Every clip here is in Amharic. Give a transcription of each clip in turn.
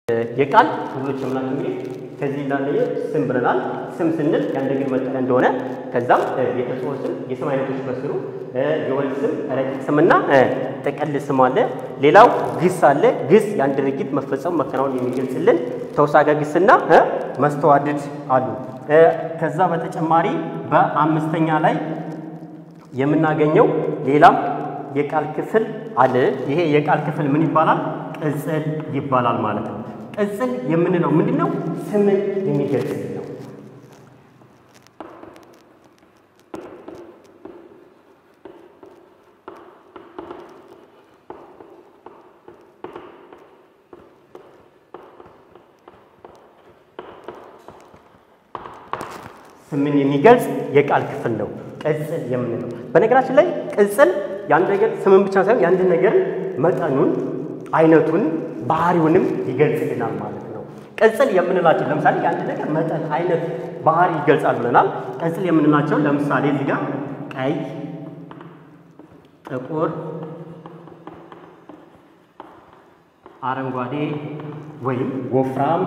የቃል ክፍሎች የምናቸው እንግዲህ ከዚህ እንዳለ ስም ብለናል። ስም ስንል የአንድ ነገር መጠሪያ እንደሆነ ከዛም የተጽኦ ስም የስም አይነቶች በስሩ የወል ስም፣ ረቂቅ ስምና ጥቅል ስም አለ። ሌላው ግስ አለ። ግስ የአንድ ድርጊት መፈጸሙ መከናወን የሚገልጽልን ተውሳከ ግስና መስተዋድድ አሉ። ከዛ በተጨማሪ በአምስተኛ ላይ የምናገኘው ሌላም የቃል ክፍል አለ። ይሄ የቃል ክፍል ምን ይባላል? ቅጽል ይባላል ማለት ነው። ቅጽል የምንለው ምንድን ነው? ስምን የሚገልጽ ነው። ስምን የሚገልጽ የቃል ክፍል ነው ቅጽል የምንለው። በነገራችን ላይ ቅጽል የአንድ ነገር ስምን ብቻ ሳይሆን የአንድ ነገር መጠኑን፣ አይነቱን፣ ባህሪውንም ይገልጽልናል ማለት ነው። ቅጽል የምንላቸው ለምሳሌ የአንድ ነገር መጠን፣ አይነት፣ ባህሪ ይገልጻል ብለናል። ቅጽል የምንላቸው ለምሳሌ እዚህ ጋር ቀይ፣ ጥቁር፣ አረንጓዴ ወይም ወፍራም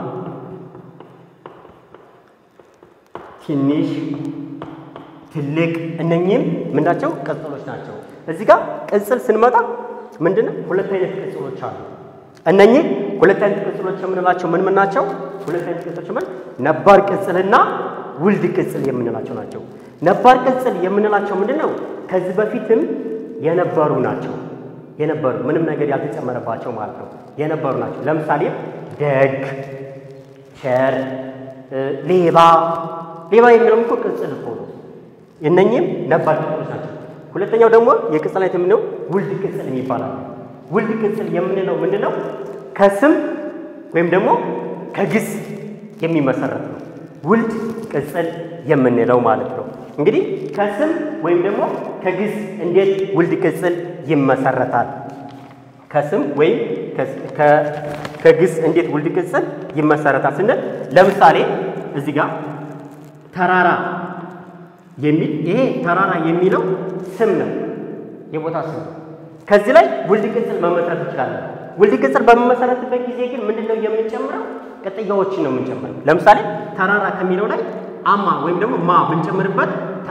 ትንሽ፣ ትልቅ እነኚህም ምንዳቸው ቅጽሎች ናቸው። እዚህ ጋር ቅጽል ስንመጣ ምንድነው ሁለት አይነት ቅጽሎች አሉ። እነኚህ ሁለት አይነት ቅጽሎች የምንላቸው ምን ምን ናቸው? ሁለት አይነት ቅጽሎች ምን ነባር ቅጽልና ውልድ ቅጽል የምንላቸው ናቸው። ነባር ቅጽል የምንላቸው ምንድነው? ከዚህ በፊትም የነበሩ ናቸው። የነበሩ ምንም ነገር ያልተጨመረባቸው ማለት ነው። የነበሩ ናቸው። ለምሳሌ ደግ፣ ቸር፣ ሌባ ሌባ የሚለው እኮ ቅጽል እኮ ነው። እነኚህም ነባር ቅጽሎች ናቸው። ሁለተኛው ደግሞ የቅጽል አይነት የምንለው ውልድ ቅጽል ይባላል። ውልድ ቅጽል የምንለው ምንድነው? ከስም ወይም ደግሞ ከግስ የሚመሰረት ነው። ውልድ ቅጽል የምንለው ማለት ነው። እንግዲህ ከስም ወይም ደግሞ ከግስ እንዴት ውልድ ቅጽል ይመሰረታል? ከስም ወይም ከግስ እንዴት ውልድ ቅጽል ይመሰረታል ስንል ለምሳሌ እዚህ ጋር ተራራ የሚል ይሄ ተራራ የሚለው ስም ነው፣ የቦታ ስም ነው። ከዚህ ላይ ውልድ ቅጽል መመስረት እንችላለን። ውልድ ቅጽል በመመሰረትበት ጊዜ ግን ምንድን ነው የምንጨምረው? ቅጥያዎችን ነው የምንጨምረው። ለምሳሌ ተራራ ከሚለው ላይ አማ ወይም ደግሞ ማ ብንጨምርበት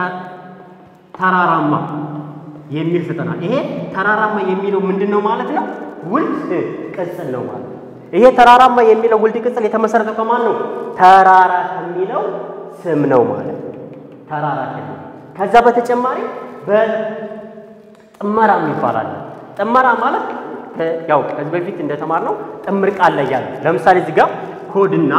ተራራማ የሚል ስጠናል። ይሄ ተራራማ የሚለው ምንድን ነው ማለት ነው? ውልድ ቅጽል ነው ማለት ነው። ይሄ ተራራማ የሚለው ውልድ ቅጽል የተመሰረተው ከማን ነው? ተራራ ከሚለው ስም ነው ማለት ነው። ተራራ ከሚለው ከዛ በተጨማሪ በጥመራ ይባላል። ጥመራ ማለት ያው ከዚህ በፊት እንደተማርነው ጥምር ቃል ላይ ያለ ለምሳሌ እዚህ ጋር ሆድና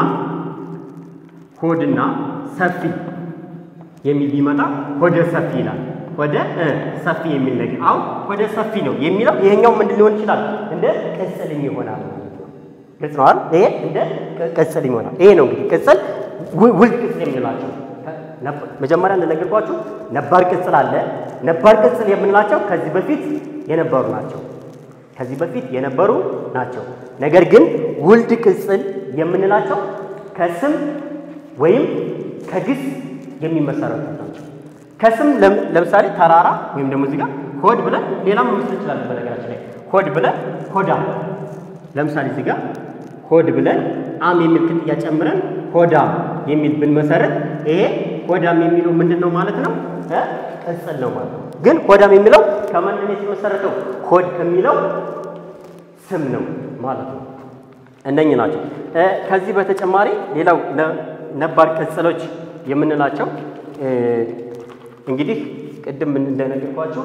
ሆድና ሰፊ የሚል ቢመጣ ሆደ ሰፊ ይላል። ሆደ ሰፊ የሚል ነገር አሁን ሆደ ሰፊ ነው የሚለው ይሄኛው ምንድን ሊሆን ይችላል? እንደ ቅጽልም ይሆናል ማለት ነው። ግልጽ ነው አይደል? ይሄ እንደ ቅጽል ይሆናል። ይሄ ነው እንግዲህ ቅጽል ውልድ ቅጽል የምንላቸው መጀመሪያ እንደነገርኳችሁ ነባር ቅጽል አለ። ነባር ቅጽል የምንላቸው ከዚህ በፊት የነበሩ ናቸው። ከዚህ በፊት የነበሩ ናቸው። ነገር ግን ውልድ ቅጽል የምንላቸው ከስም ወይም ከግስ የሚመሰረቱ ናቸው። ከስም ለምሳሌ ተራራ ወይም ደግሞ እዚህ ጋር ሆድ ብለን ሌላም መመስረት እንችላለን። በነገራችን ላይ ሆድ ብለን ሆዳ ለምሳሌ እዚህ ጋር ሆድ ብለን አም የሚል ቅጥያ ጨምረን ሆዳም የሚል ብንመሰረት ይሄ ሆዳም የሚለው ምንድን ነው ማለት ነው? ቅጽል ነው ማለት ነው። ግን ሆዳም የሚለው ከምንድን ነው የተመሰረተው? ሆድ ከሚለው ስም ነው ማለት ነው። እነኚህ ናቸው። ከዚህ በተጨማሪ ሌላው ነባር ቅጽሎች የምንላቸው እንግዲህ ቅድም እንደነገርኳችሁ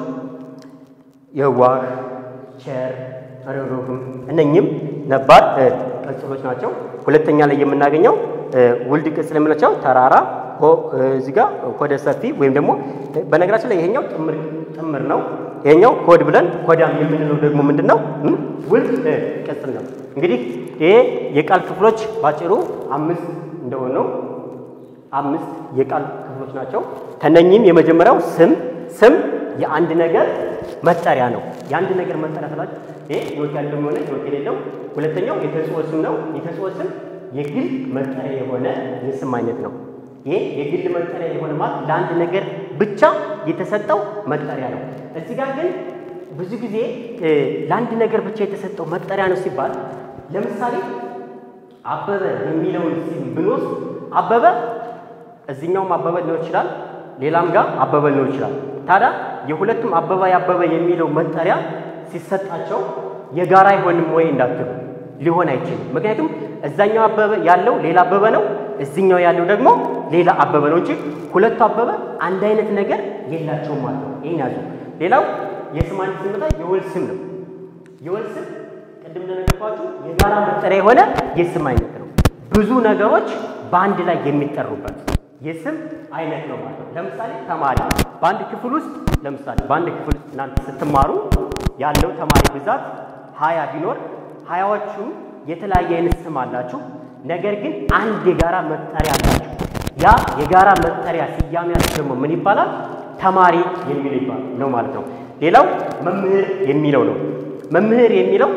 የዋህ፣ ቸር፣ ርኅሩህም እነኚህም ነባር ቅጽሎች ናቸው። ሁለተኛ ላይ የምናገኘው ውልድ ቅጽል የምንላቸው ተራራ እዚህ ጋር ሆደ ሰፊ ወይም ደግሞ በነገራችን ላይ ይሄኛው ጥምር ጥምር ነው። ይሄኛው ሆድ ብለን ሆዳም የምንለው ደግሞ ምንድን ነው? ውልድ ቅጽል ነው። እንግዲህ ይሄ የቃል ክፍሎች ባጭሩ አምስት እንደሆነው አምስት የቃል ክፍሎች ናቸው። ከነኚህም የመጀመሪያው ስም ስም የአንድ ነገር መጠሪያ ነው። የአንድ ነገር መጠሪያ ስላችሁ ይሄ ህይወት ያለው የሆነ ህይወት የሌለው። ሁለተኛው የተጽኦ ስም ነው። የተጽኦ ስም የግል መጠሪያ የሆነ የስም አይነት ነው። ይሄ የግል መጠሪያ የሆነ ማለት ለአንድ ነገር ብቻ የተሰጠው መጠሪያ ነው። እዚህ ጋር ግን ብዙ ጊዜ ለአንድ ነገር ብቻ የተሰጠው መጠሪያ ነው ሲባል ለምሳሌ አበበ የሚለውን ስም ብንወስድ አበበ እዚህኛውም አበበ ሊሆን ይችላል፣ ሌላም ጋር አበበ ሊሆን ይችላል። ታዲያ የሁለቱም አበባ ያበበ የሚለው መጠሪያ ሲሰጣቸው የጋራ አይሆንም ወይ እንዳትሉ፣ ሊሆን አይችልም። ምክንያቱም እዛኛው አበበ ያለው ሌላ አበበ ነው፣ እዚኛው ያለው ደግሞ ሌላ አበበ ነው እንጂ ሁለቱ አበበ አንድ አይነት ነገር የላቸውም ማለት ነው። ይህን ያዙ። ሌላው የስም አይነት ስንመጣ የወል ስም ነው። የወል ስም ቅድም እንደነገርኳችሁ የጋራ መጠሪያ የሆነ የስም አይነት ነው። ብዙ ነገሮች በአንድ ላይ የሚጠሩበት የስም አይነት ነው ማለት ነው። ለምሳሌ ተማሪ በአንድ ክፍል ውስጥ ለምሳሌ በአንድ ክፍል ውስጥ እናንተ ስትማሩ ያለው ተማሪ ብዛት ሀያ ቢኖር ሀያዎቹ የተለያየ አይነት ስም አላችሁ። ነገር ግን አንድ የጋራ መጠሪያ አላችሁ። ያ የጋራ መጠሪያ ስያሜያችሁ ደግሞ ምን ይባላል? ተማሪ የሚለው ይባላል ነው ማለት ነው። ሌላው መምህር የሚለው ነው። መምህር የሚለው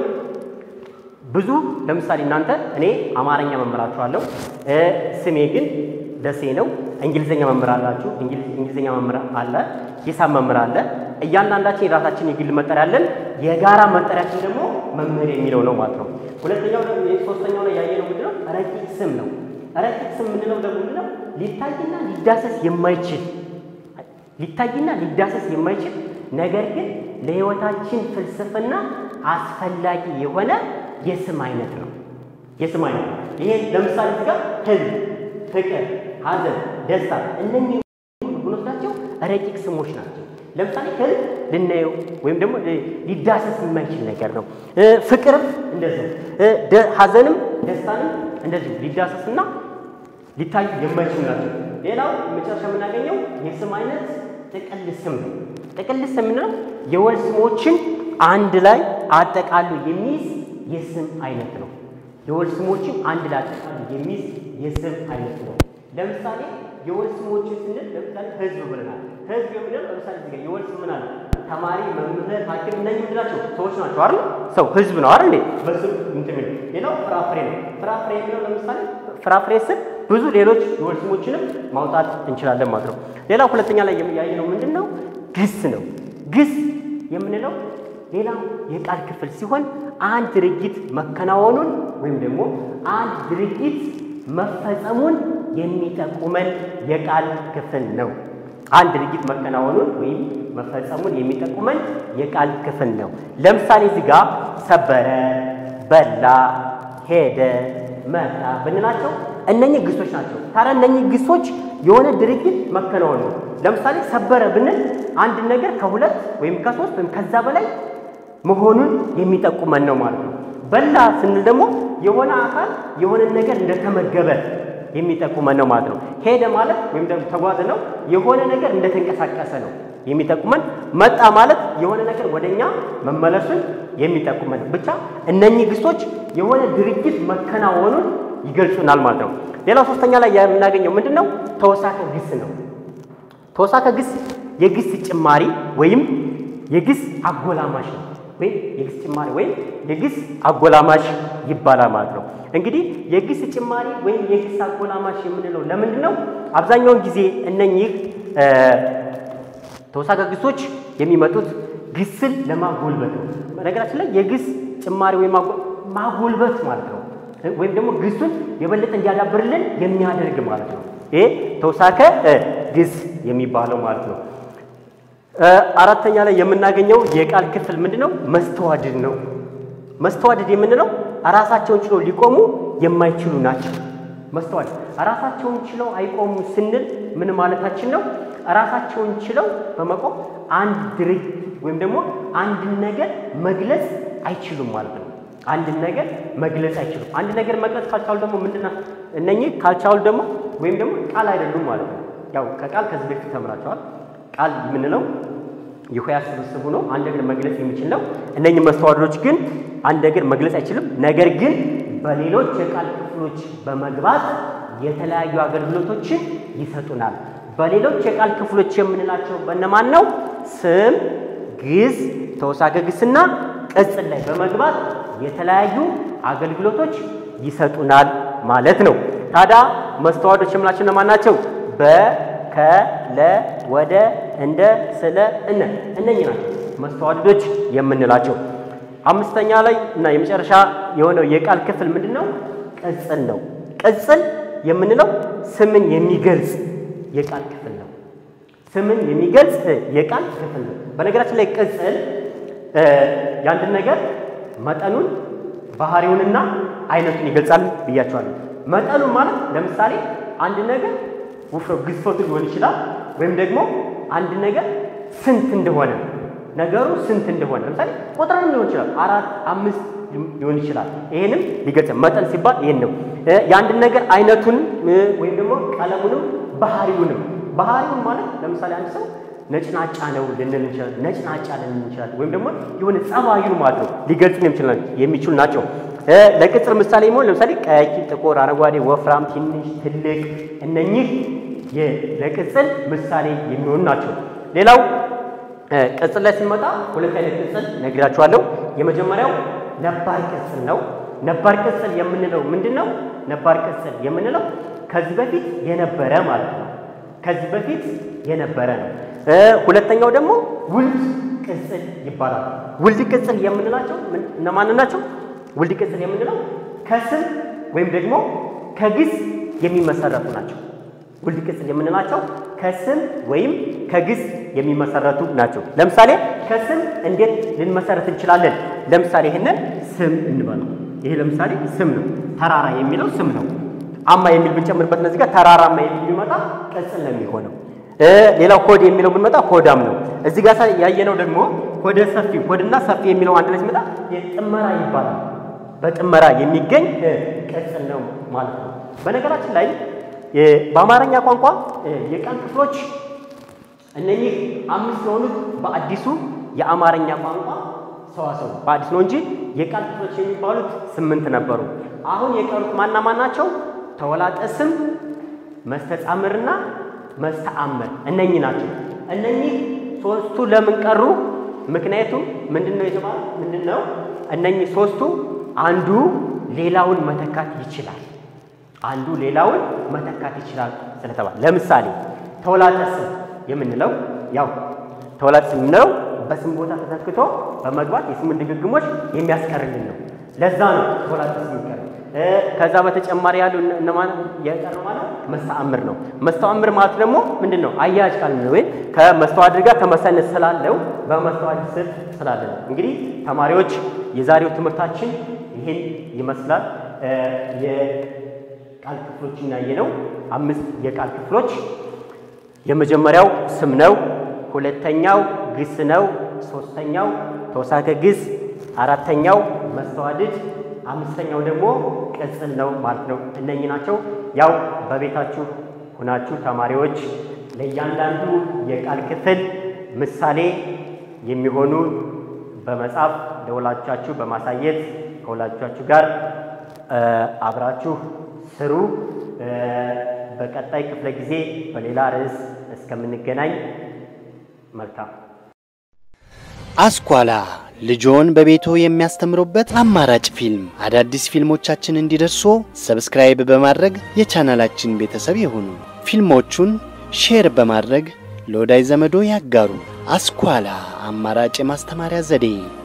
ብዙ ለምሳሌ እናንተ እኔ አማርኛ መምህራችኋለሁ፣ ስሜ ግን ደሴ ነው። እንግሊዝኛ መምህር አላችሁ፣ እንግሊዝኛ መምህር አለ፣ ሂሳብ መምህር አለ። እያንዳንዳችን የራሳችን የግል መጠሪያ አለን። የጋራ መጠሪያችን ደግሞ መምህር የሚለው ነው ማለት ነው። ሁለተኛው ደግሞ ሶስተኛው ላይ ያየነው ምንድን ነው? ረቂቅ ስም ነው። ረቂቅ ስም የምንለው ደግሞ ምንድን ነው? ሊታይና ሊዳሰስ የማይችል ሊታይና ሊዳሰስ የማይችል ነገር ግን ለሕይወታችን ፍልስፍና አስፈላጊ የሆነ የስም አይነት ነው። የስም አይነት ነው። ይሄ ለምሳሌ እዚህ ጋር ህልም፣ ፍቅር፣ ሐዘን፣ ደስታ እነኚህ ብንወስዳቸው ረቂቅ ስሞች ናቸው። ለምሳሌ ህልም ልናየው ወይም ደግሞ ሊዳሰስ የማይችል ነገር ነው። ፍቅርም እንደዚሁ፣ ሐዘንም ደስታንም እንደዚሁ ሊዳሰስና ሊታዩ የማይችሉ ናቸው። ሌላው መጨረሻ የምናገኘው የስም አይነት ጥቅል ስም ነው። ጥቅል ስም የምንለው የወል ስሞችን አንድ ላይ አጠቃሉ የሚይዝ የስም አይነት ነው። የወል ስሞችን አንድ ላይ አጠቃሉ የሚይዝ የስም አይነት ነው። ለምሳሌ የወል ስሞችን ስንል ለምሳሌ ህዝብ ብለናል። ህዝብ የምንለው ለምሳሌ እዚህ ጋር የወል ስም ምን አለ? ተማሪ፣ መምህር፣ ሐኪም እነዚህ ምንድን ናቸው? ሰዎች ናቸው አይደል? ሰው ህዝብ ነው አይደል? በስም እንትን የሚለው ሌላው ፍራፍሬ ነው። ፍራፍሬ የሚለው ለምሳሌ ፍራፍሬ ስም ብዙ ሌሎች የወል ስሞችንም ማውጣት እንችላለን ማለት ነው። ሌላው ሁለተኛ ላይ ያየነው ምንድን ነው? ግስ ነው። ግስ የምንለው ሌላ የቃል ክፍል ሲሆን አንድ ድርጊት መከናወኑን ወይም ደግሞ አንድ ድርጊት መፈጸሙን የሚጠቁመን የቃል ክፍል ነው። አንድ ድርጊት መከናወኑን ወይም መፈጸሙን የሚጠቁመን የቃል ክፍል ነው። ለምሳሌ እዚህ ጋር ሰበረ፣ በላ፣ ሄደ፣ መጣ ብንላቸው እነኚህ ግሶች ናቸው። ታዲያ እነኚህ ግሶች የሆነ ድርጊት መከናወን ነው። ለምሳሌ ሰበረ ብንል አንድ ነገር ከሁለት ወይም ከሶስት ወይም ከዛ በላይ መሆኑን የሚጠቁመን ነው ማለት ነው። በላ ስንል ደግሞ የሆነ አካል የሆነ ነገር እንደተመገበ የሚጠቁመን ነው ማለት ነው። ሄደ ማለት ወይም ደግሞ ተጓዘ ነው የሆነ ነገር እንደተንቀሳቀሰ ነው የሚጠቁመን። መጣ ማለት የሆነ ነገር ወደኛ መመለሱን የሚጠቁመን ነው። ብቻ እነኚህ ግሶች የሆነ ድርጊት መከናወኑን ይገልጹናል ማለት ነው። ሌላው ሶስተኛ ላይ የምናገኘው ምንድን ነው? ተወሳከ ግስ ነው። ተወሳከ ግስ የግስ ጭማሪ ወይም የግስ አጎላማሽ ነው ወይም የግስ ጭማሪ ወይም የግስ አጎላማሽ ይባላል ማለት ነው። እንግዲህ የግስ ጭማሪ ወይም የግስ አጎላማሽ የምንለው ለምንድን ነው? አብዛኛውን ጊዜ እነኚህ ተወሳከ ግሶች የሚመጡት ግስን ለማጎልበት ነው። በነገራችን ላይ የግስ ጭማሪ ወይም ማጎልበት ማለት ነው ወይም ደግሞ ግሱን የበለጠ እንዲያዳብርልን የሚያደርግ ማለት ነው። ይሄ ተውሳከ ግስ የሚባለው ማለት ነው። አራተኛ ላይ የምናገኘው የቃል ክፍል ምንድን ነው? መስተዋድድ ነው። መስተዋድድ የምንለው ራሳቸውን ችለው ሊቆሙ የማይችሉ ናቸው። መስተዋድድ ራሳቸውን ችለው አይቆሙ ስንል ምን ማለታችን ነው? ራሳቸውን ችለው በመቆም አንድ ድርጊት ወይም ደግሞ አንድን ነገር መግለጽ አይችሉም ማለት ነው። አንድን ነገር መግለጽ አይችሉም። አንድ ነገር መግለጽ ካልቻሉ ደግሞ ምንድን ነው? እነኚህ ካልቻሉ ደግሞ ወይም ደግሞ ቃል አይደሉም ማለት ነው። ያው ከቃል ከዚህ በፊት ተምራቸዋል። ቃል የምንለው የሆሄያት ስብስቡ ነው። አንድ ነገር መግለጽ የሚችል ነው። እነኚህ መስተዋድዶች ግን አንድ ነገር መግለጽ አይችልም። ነገር ግን በሌሎች የቃል ክፍሎች በመግባት የተለያዩ አገልግሎቶችን ይሰጡናል። በሌሎች የቃል ክፍሎች የምንላቸው በእነማን ነው? ስም፣ ግስ፣ ተውሳከ ግስና ቅጽል ላይ በመግባት የተለያዩ አገልግሎቶች ይሰጡናል ማለት ነው። ታዲያ መስተዋድዶች የምንላቸው እነማን ናቸው? በ ከ ለ ወደ እንደ ስለ እነ እነኚህ ናቸው መስተዋድዶች የምንላቸው። አምስተኛ ላይ እና የመጨረሻ የሆነው የቃል ክፍል ምንድን ነው? ቅጽል ነው። ቅጽል የምንለው ስምን የሚገልጽ የቃል ክፍል ነው። ስምን የሚገልጽ የቃል ክፍል ነው። በነገራችን ላይ ቅጽል የአንድን ነገር መጠኑን ባህሪውንና አይነቱን ይገልጻል ብያቸዋለሁ። መጠኑን ማለት ለምሳሌ አንድ ነገር ውፍረ ግዝፈቱ ሊሆን ይችላል፣ ወይም ደግሞ አንድ ነገር ስንት እንደሆነ ነገሩ ስንት እንደሆነ ለምሳሌ ቁጥርም ሊሆን ይችላል፣ አራት አምስት ሊሆን ይችላል። ይሄንም ሊገልጽ መጠን ሲባል ይሄን ነው። የአንድን ነገር አይነቱን ወይም ደግሞ ቀለሙንም ባህሪውንም ባህሪውን ማለት ለምሳሌ አንድ ሰው ነጭናጫ ነው ልንል እንችላለን። ነጭናጫ ልንል እንችላለን። ወይም ደግሞ የሆነ ጸባዩን ማለት ነው ሊገልጹ የሚችሉ ናቸው። ለቅጽል ምሳሌ የሚሆን ለምሳሌ ቀይ፣ ጥቁር፣ አረንጓዴ፣ ወፍራም፣ ትንሽ፣ ትልቅ እነኚህ ለቅጽል ምሳሌ የሚሆኑ ናቸው። ሌላው ቅጽል ላይ ስንመጣ ሁለት አይነት ቅጽል ነግራችኋለሁ። የመጀመሪያው ነባር ቅጽል ነው። ነባር ቅጽል የምንለው ምንድን ነው? ነባር ቅጽል የምንለው ከዚህ በፊት የነበረ ማለት ነው። ከዚህ በፊት የነበረ ነው። ሁለተኛው ደግሞ ውልድ ቅጽል ይባላል። ውልድ ቅጽል የምንላቸው እነማን ናቸው? ውልድ ቅጽል የምንለው ከስም ወይም ደግሞ ከግስ የሚመሰረቱ ናቸው። ውልድ ቅጽል የምንላቸው ከስም ወይም ከግስ የሚመሰረቱ ናቸው። ለምሳሌ ከስም እንዴት ልንመሰረት እንችላለን? ለምሳሌ ይህንን ስም እንበለው። ይሄ ለምሳሌ ስም ነው። ተራራ የሚለው ስም ነው። አማ የሚል ብንጨምርበት እነዚህ ጋር ተራራማ የሚል ቢመጣ ቅጽል ነው የሚሆነው። ሌላው ሆድ የሚለው ብንመጣ ሆዳም ነው። እዚህ ጋር ያየነው ደግሞ ሆደ ሰፊ፣ ሆድና ሰፊ የሚለው አንድ ላይ ሲመጣ የጥመራ ይባላል። በጥመራ የሚገኝ ቅጽል ነው ማለት ነው። በነገራችን ላይ በአማርኛ ቋንቋ የቃል ክፍሎች እነኚህ አምስት የሆኑት በአዲሱ የአማርኛ ቋንቋ ሰዋሰው በአዲስ ነው እንጂ የቃል ክፍሎች የሚባሉት ስምንት ነበሩ። አሁን የቀሩት ማና ማን ናቸው? ተወላጠ ስም፣ መስተጻምርና መስተአምር እነኚህ ናቸው። እነኚህ ሶስቱ ለምን ቀሩ? ምክንያቱም ምንድን ነው የተባለው? ምንድን ነው እነኚህ ሶስቱ አንዱ ሌላውን መተካት ይችላል። አንዱ ሌላውን መተካት ይችላል ስለተባለ ለምሳሌ ተወላጠ ስም የምንለው ያው ተወላጠ ስም የምንለው በስም ቦታ ተተክቶ በመግባት የስምን ድግግሞች የሚያስቀርልን ነው። ለዛ ነው ተወላጠ ስም ይቀር። ከዛ በተጨማሪ ያሉ እነማን የቀረው ማለት መስተአምር ነው። መስተአምር ማለት ደግሞ ምንድን ነው? አያያዥ ቃል ነው ወይ ከመስተዋድር ጋር ተመሳሳይነት ስላለው በመስተዋድር ስር ስላለ ነው። እንግዲህ ተማሪዎች የዛሬው ትምህርታችን ይህን ይመስላል። የቃል ክፍሎችን ያየነው አምስት የቃል ክፍሎች የመጀመሪያው ስም ነው። ሁለተኛው ግስ ነው። ሶስተኛው ተውሳከ ግስ፣ አራተኛው መስተዋድድ፣ አምስተኛው ደግሞ ቅጽል ነው ማለት ነው። እነኚህ ናቸው። ያው በቤታችሁ ሁናችሁ ተማሪዎች ለእያንዳንዱ የቃል ክፍል ምሳሌ የሚሆኑ በመጻፍ ለወላጆቻችሁ በማሳየት ከወላጆቻችሁ ጋር አብራችሁ ስሩ። በቀጣይ ክፍለ ጊዜ በሌላ ርዕስ እስከምንገናኝ መልካም። አስኳላ ልጆን በቤቶ የሚያስተምሩበት አማራጭ ፊልም። አዳዲስ ፊልሞቻችን እንዲደርሱ ሰብስክራይብ በማድረግ የቻናላችን ቤተሰብ ይሁኑ። ፊልሞቹን ሼር በማድረግ ለወዳጅ ዘመዶ ያጋሩ። አስኳላ አማራጭ የማስተማሪያ ዘዴ